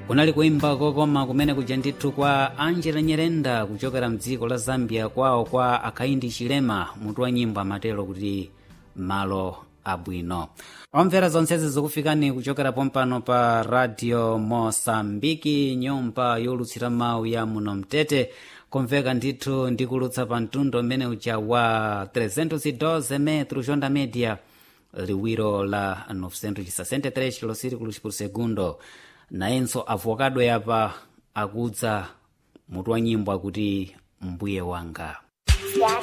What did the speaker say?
kunali kuimba kokoma kumene kuja ndithu kwa angela nyerenda kuchokera mdziko la zambia kwawo kwa akhaindi chilema mutu wa nyimbo amatero kuti malo abwino omvera zonsezi zikufikani kuchokera pompano pa radio mosambiki nyumba yolutsira mawu ya muno mtete kumveka ndithu ndikulutsa pa mtundo mmene uja wa 312 metro jonda media liwiro la 963 kilosirikulos por segundo nayenso avokado yapa akudza mutu wa nyimbo akuti mbuye wanga